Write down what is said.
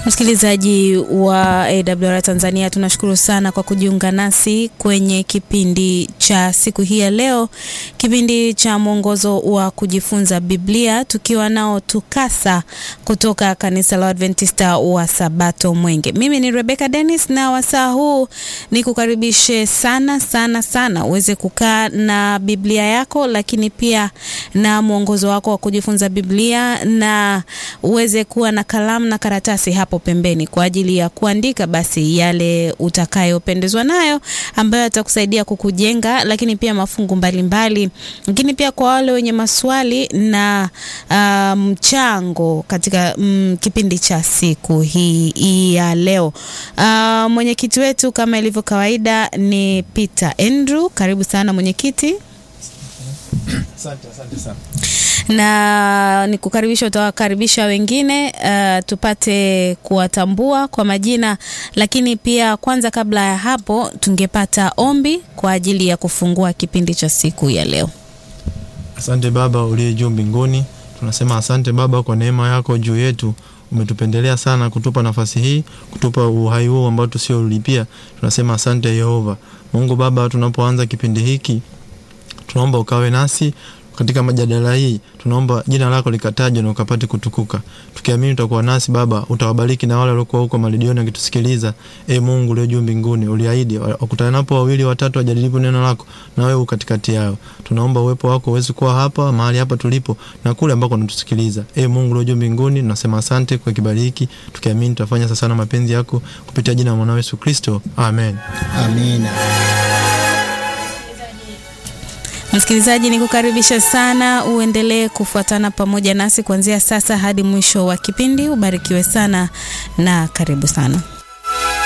Msikilizaji wa AWR Tanzania, tunashukuru sana kwa kujiunga nasi kwenye kipindi cha siku hii ya leo, kipindi cha mwongozo wa kujifunza Biblia, tukiwa nao TUCASA kutoka kanisa la Adventista wa Sabato Mwenge. Mimi ni Rebecca Dennis, na wasaa huu ni kukaribishe sana sana sana uweze kukaa na Biblia yako, lakini pia na mwongozo wako wa kujifunza Biblia, na uweze kuwa na kalamu na karatasi hapo pembeni kwa ajili ya kuandika basi yale utakayopendezwa nayo ambayo atakusaidia kukujenga, lakini pia mafungu mbalimbali, lakini pia kwa wale wenye maswali na mchango um, katika um, kipindi cha siku hii hii ya leo. Uh, mwenyekiti wetu kama ilivyo kawaida ni Peter Andrew. Karibu sana mwenyekiti. Asante, asante sana na nikukaribisha, utawakaribisha wengine uh, tupate kuwatambua kwa majina, lakini pia kwanza, kabla ya hapo, tungepata ombi kwa ajili ya kufungua kipindi cha siku ya leo. Asante Baba uliye juu mbinguni, tunasema asante Baba kwa neema yako juu yetu. Umetupendelea sana kutupa nafasi hii, kutupa uhai huu ambao tusiolipia. Tunasema asante Yehova Mungu Baba. Tunapoanza kipindi hiki, tunaomba ukawe nasi katika majadala hii tunaomba jina lako likatajwe na ukapate kutukuka, tukiamini utakuwa nasi Baba. Utawabariki na wale waliokuwa huko malidioni wakitusikiliza. E Mungu ulio juu mbinguni, uliahidi wakutanapo wawili watatu wajadilipo neno lako, na wewe katikati yao. Tunaomba uwepo wako uweze kuwa hapa mahali hapa tulipo na kule ambako unatusikiliza. E Mungu ulio juu mbinguni, tunasema asante kwa kibali hiki, tukiamini tutafanya sasa na mapenzi yako kupitia jina la mwanao Yesu Kristo, amen. Amina. Msikilizaji, ni kukaribisha sana uendelee kufuatana pamoja nasi kuanzia sasa hadi mwisho wa kipindi. Ubarikiwe sana na karibu sana.